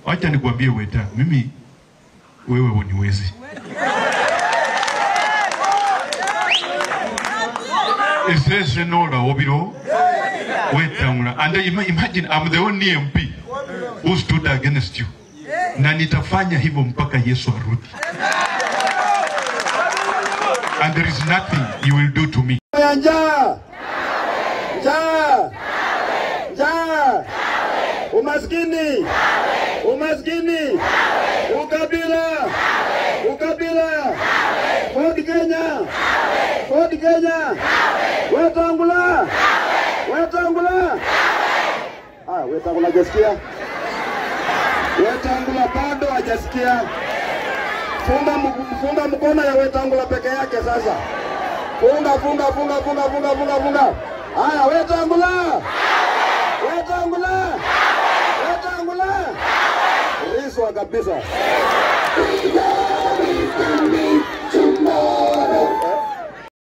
Wacha nikwambie Weta, mimi wewe uniwezi. Esesenola obiro Wetangula. And ima- imagine I'm the only MP who stood against you. Na nitafanya hivyo mpaka Yesu arudi. And there is nothing you will do to me. ya njaa, njaa, njaa, umaskini, umaskini, ukabila, ukabila, Ford Kenya, Ford Kenya, Wetangula, Wetangula. Ah, Wetangula hajasikia, Wetangula bado hajasikia. Funga, mk- funga mkono ya Wetangula peke yake sasa. Funga, funga, funga, funga, funga, funga, funga. Haya, Wetangula, Wetangula, Wetangula, riswa kabisa.